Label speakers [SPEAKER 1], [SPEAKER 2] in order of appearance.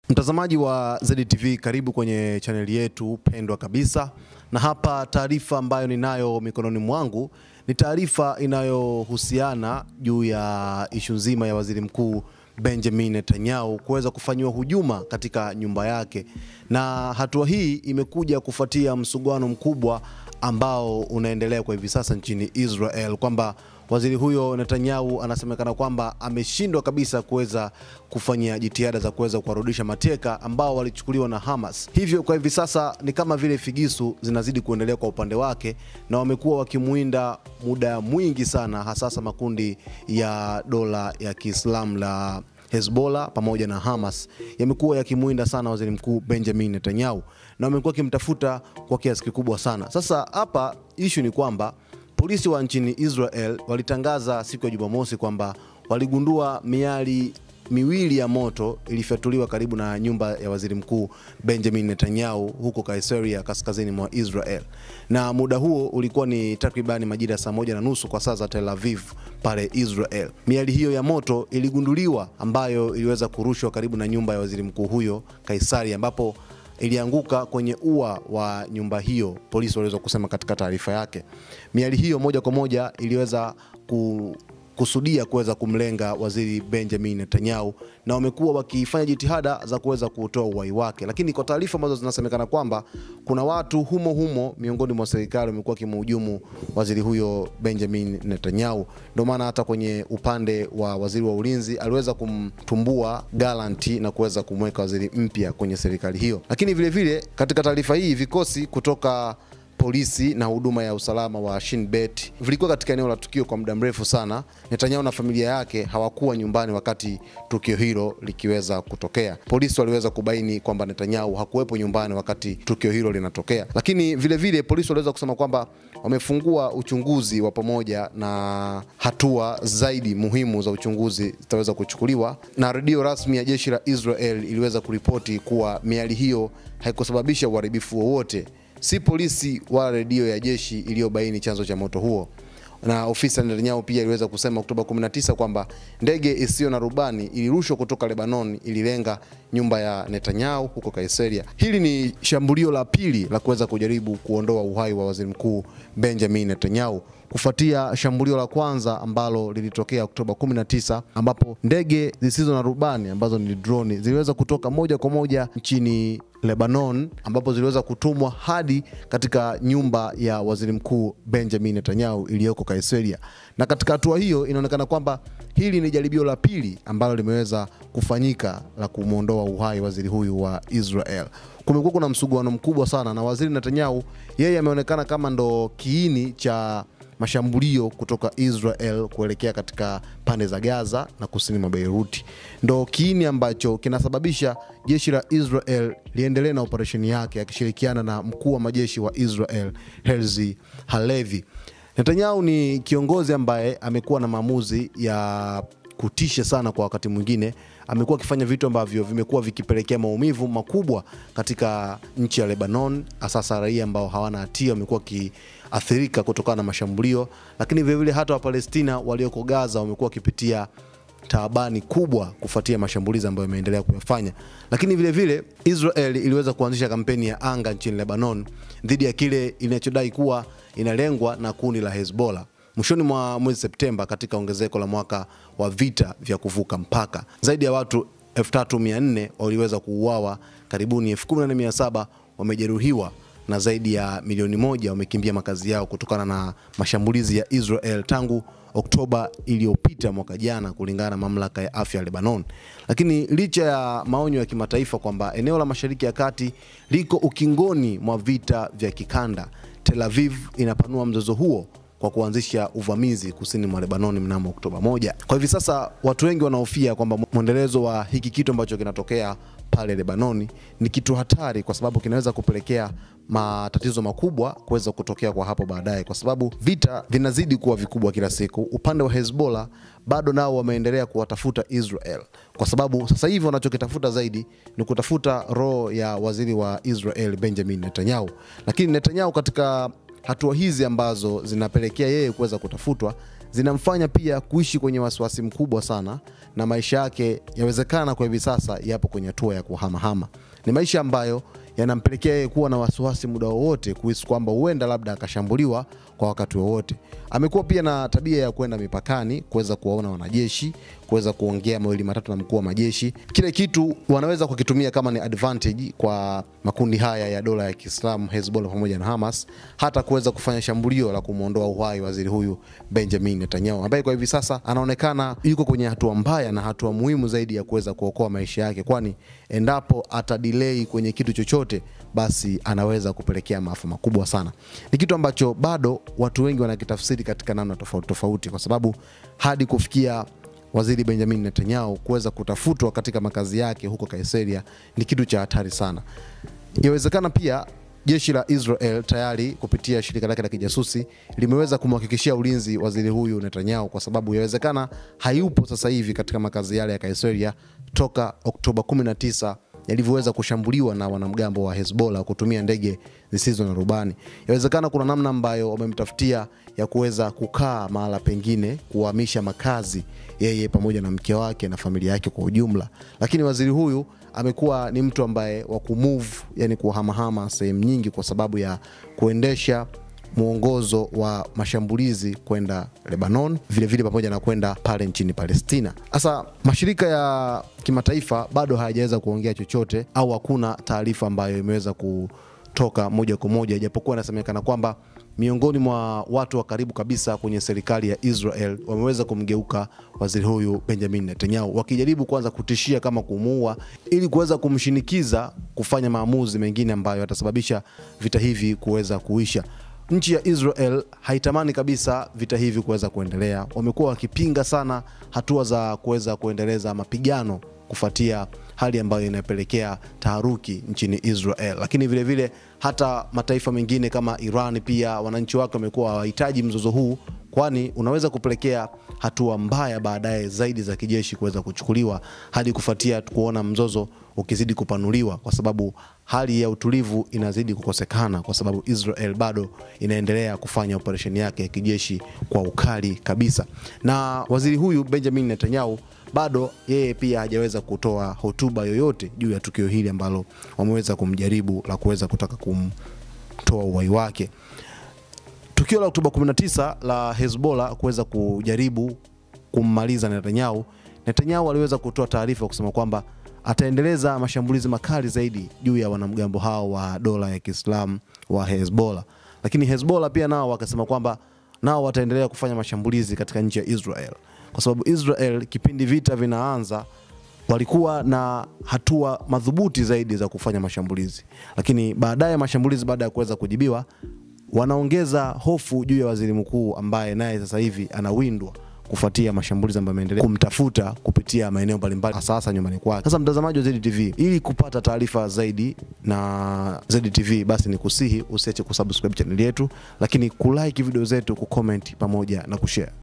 [SPEAKER 1] Mtazamaji wa ZTV, karibu kwenye chaneli yetu pendwa kabisa, na hapa taarifa ambayo ninayo mikononi mwangu ni taarifa inayohusiana juu ya ishu nzima ya waziri mkuu Benjamin Netanyahu kuweza kufanyiwa hujuma katika nyumba yake, na hatua hii imekuja kufuatia msuguano mkubwa ambao unaendelea kwa hivi sasa nchini Israel kwamba waziri huyo Netanyahu anasemekana kwamba ameshindwa kabisa kuweza kufanya jitihada za kuweza kuwarudisha mateka ambao walichukuliwa na Hamas. Hivyo kwa hivi sasa ni kama vile figisu zinazidi kuendelea kwa upande wake, na wamekuwa wakimuinda muda mwingi sana, hasasa makundi ya dola ya Kiislamu la Hezbollah pamoja na Hamas yamekuwa yakimuinda sana waziri mkuu Benjamin Netanyahu na wamekuwa wakimtafuta kwa kiasi kikubwa sana. Sasa hapa ishu ni kwamba polisi wa nchini Israel walitangaza siku ya Jumamosi kwamba waligundua miali miwili ya moto ilifyatuliwa karibu na nyumba ya waziri mkuu Benjamin Netanyahu huko Kaiseria kaskazini mwa Israel, na muda huo ulikuwa ni takribani majira ya saa moja na nusu kwa saa za Tel Aviv pale Israel. Miali hiyo ya moto iligunduliwa ambayo iliweza kurushwa karibu na nyumba ya waziri mkuu huyo Kaisaria, ambapo ilianguka kwenye ua wa nyumba hiyo, polisi waliweza kusema katika taarifa yake. Miali hiyo moja kwa moja iliweza ku kusudia kuweza kumlenga waziri Benjamin Netanyahu na wamekuwa wakifanya jitihada za kuweza kutoa uhai wake, lakini kwa taarifa ambazo zinasemekana kwamba kuna watu humo humo miongoni mwa serikali wamekuwa wakimhujumu waziri huyo Benjamin Netanyahu. Ndio maana hata kwenye upande wa waziri wa ulinzi aliweza kumtumbua Galanti na kuweza kumweka waziri mpya kwenye serikali hiyo. Lakini vilevile vile, katika taarifa hii vikosi kutoka polisi na huduma ya usalama wa Shin Bet vilikuwa katika eneo la tukio kwa muda mrefu sana. Netanyahu na familia yake hawakuwa nyumbani wakati tukio hilo likiweza kutokea. Polisi waliweza kubaini kwamba Netanyahu hakuwepo nyumbani wakati tukio hilo linatokea, lakini vilevile vile, polisi waliweza kusema kwamba wamefungua uchunguzi wa pamoja na hatua zaidi muhimu za uchunguzi zitaweza kuchukuliwa, na redio rasmi ya jeshi la Israel iliweza kuripoti kuwa miali hiyo haikusababisha uharibifu wowote si polisi wala redio ya jeshi iliyobaini chanzo cha moto huo. Na ofisi ya Netanyahu pia iliweza kusema Oktoba 19 kwamba ndege isiyo na rubani ilirushwa kutoka Lebanon ililenga nyumba ya Netanyahu huko Kaiseria. Hili ni shambulio la pili la kuweza kujaribu kuondoa uhai wa waziri mkuu Benjamin Netanyahu kufuatia shambulio la kwanza ambalo lilitokea Oktoba 19 ambapo ndege zisizo na rubani ambazo ni droni ziliweza kutoka moja kwa moja nchini Lebanon ambapo ziliweza kutumwa hadi katika nyumba ya waziri mkuu Benjamin Netanyahu iliyoko Kaiseria. Na katika hatua hiyo inaonekana kwamba hili ni jaribio la pili ambalo limeweza kufanyika la kumwondoa uhai waziri huyu wa Israel. Kumekuwa kuna msuguano mkubwa sana na waziri Netanyahu, yeye ameonekana kama ndo kiini cha mashambulio kutoka Israel kuelekea katika pande za Gaza na kusini mwa Beiruti, ndo kiini ambacho kinasababisha jeshi la Israel liendelee na operesheni yake akishirikiana na mkuu wa majeshi wa Israel Herzi Halevi. Netanyahu ni kiongozi ambaye amekuwa na maamuzi ya kutisha sana. Kwa wakati mwingine amekuwa akifanya vitu ambavyo vimekuwa vikipelekea maumivu makubwa katika nchi ya Lebanon, hasa raia ambao hawana hatia wamekuwa wakiathirika kutokana na mashambulio, lakini vilevile hata Wapalestina walioko Gaza wamekuwa wakipitia taabani kubwa kufuatia mashambulizi ambayo yameendelea kuyafanya. Lakini vilevile Israel iliweza kuanzisha kampeni ya anga nchini Lebanon dhidi ya kile inachodai kuwa inalengwa na kundi la Hezbollah mwishoni mwa mwezi Septemba, katika ongezeko la mwaka wa vita vya kuvuka mpaka. Zaidi ya watu 3400 waliweza kuuawa, karibuni 14700 wamejeruhiwa na zaidi ya milioni moja wamekimbia makazi yao kutokana na mashambulizi ya Israel tangu Oktoba iliyopita mwaka jana, kulingana na mamlaka ya afya ya Lebanon. Lakini licha ya maonyo ya kimataifa kwamba eneo la Mashariki ya Kati liko ukingoni mwa vita vya kikanda, Tel Aviv inapanua mzozo huo kwa kuanzisha uvamizi kusini mwa Lebanon mnamo Oktoba moja. Kwa hivi sasa watu wengi wanahofia kwamba mwendelezo wa hiki kitu ambacho kinatokea pale Lebanoni ni kitu hatari, kwa sababu kinaweza kupelekea matatizo makubwa kuweza kutokea kwa hapo baadaye, kwa sababu vita vinazidi kuwa vikubwa kila siku. Upande wa Hezbollah bado nao wameendelea kuwatafuta Israel, kwa sababu sasa hivi wanachokitafuta zaidi ni kutafuta roho ya waziri wa Israel Benjamin Netanyahu, lakini Netanyahu katika hatua hizi ambazo zinapelekea yeye kuweza kutafutwa zinamfanya pia kuishi kwenye wasiwasi mkubwa sana, na maisha yake yawezekana kwa hivi sasa yapo kwenye hatua ya kuhamahama. Ni maisha ambayo yanampelekea yeye kuwa na wasiwasi muda wowote kuhisi kwamba huenda labda akashambuliwa kwa wakati wowote. Amekuwa pia na tabia ya kwenda mipakani kuweza kuwaona wanajeshi, kuweza kuongea mawili matatu na mkuu wa majeshi. Kile kitu wanaweza kukitumia kama ni advantage kwa makundi haya ya dola ya Kiislamu Hezbollah pamoja na Hamas, hata kuweza kufanya shambulio la kumwondoa uhai waziri huyu Benjamin Netanyahu, ambaye kwa hivi sasa anaonekana yuko kwenye hatua mbaya na hatua muhimu zaidi ya kuweza kuokoa maisha yake, kwani endapo atadelay kwenye kitu chochote basi anaweza kupelekea maafa makubwa sana. Ni kitu ambacho bado watu wengi wanakitafsiri katika namna tofauti tofauti, kwa sababu hadi kufikia waziri Benjamin Netanyahu kuweza kutafutwa katika makazi yake huko Kaiseria ni kitu cha hatari sana. Yawezekana pia jeshi la Israel tayari kupitia shirika lake la kijasusi limeweza kumhakikishia ulinzi waziri huyu Netanyahu, kwa sababu yawezekana hayupo sasa hivi katika makazi yale ya Kaiseria toka Oktoba 19 yalivyoweza kushambuliwa na wanamgambo wa Hezbollah kutumia ndege zisizo na rubani. Yawezekana kuna namna ambayo wamemtafutia ya kuweza kukaa mahala pengine, kuhamisha makazi yeye pamoja na mke wake na familia yake kwa ujumla, lakini waziri huyu amekuwa ni mtu ambaye wa kumove, yani kuhamahama sehemu nyingi kwa sababu ya kuendesha mwongozo wa mashambulizi kwenda Lebanon vilevile vile pamoja na kwenda pale nchini Palestina. Sasa mashirika ya kimataifa bado hayajaweza kuongea chochote au hakuna taarifa ambayo imeweza kutoka moja kwa moja, ijapokuwa inasemekana kwamba miongoni mwa watu wa karibu kabisa kwenye serikali ya Israel wameweza kumgeuka waziri huyu Benjamin Netanyahu, wakijaribu kwanza kutishia kama kumuua, ili kuweza kumshinikiza kufanya maamuzi mengine ambayo yatasababisha vita hivi kuweza kuisha. Nchi ya Israel haitamani kabisa vita hivi kuweza kuendelea. Wamekuwa wakipinga sana hatua za kuweza kuendeleza mapigano kufuatia hali ambayo inapelekea taharuki nchini Israel, lakini vilevile vile, hata mataifa mengine kama Iran pia wananchi wake wamekuwa hawahitaji mzozo huu, kwani unaweza kupelekea hatua mbaya baadaye zaidi za kijeshi kuweza kuchukuliwa hadi kufuatia kuona mzozo ukizidi kupanuliwa, kwa sababu hali ya utulivu inazidi kukosekana, kwa sababu Israel bado inaendelea kufanya operesheni yake ya kijeshi kwa ukali kabisa. Na waziri huyu Benjamin Netanyahu bado yeye pia hajaweza kutoa hotuba yoyote juu ya tukio hili ambalo wameweza kumjaribu la kuweza kutaka kumtoa uhai wake. Tukio la Oktoba 19 la Hezbollah kuweza kujaribu kummaliza Netanyahu, Netanyahu aliweza kutoa taarifa kusema kwamba ataendeleza mashambulizi makali zaidi juu ya wanamgambo hao wa dola ya Kiislamu wa Hezbollah, lakini Hezbollah pia nao wakasema kwamba nao wataendelea kufanya mashambulizi katika nchi ya Israel kwa sababu Israel kipindi vita vinaanza walikuwa na hatua madhubuti zaidi za kufanya mashambulizi, lakini baadaye mashambulizi baada ya kuweza kujibiwa, wanaongeza hofu juu ya waziri mkuu ambaye naye sasa hivi anawindwa kufuatia mashambulizi ambayo yameendelea kumtafuta kupitia maeneo mbalimbali hasa hasa nyumbani kwake. Sasa mtazamaji wa ZTV, ili kupata taarifa zaidi na ZTV, basi ni kusihi usiache kusubscribe chaneli yetu, lakini kulike video zetu, kucomment pamoja na kushare.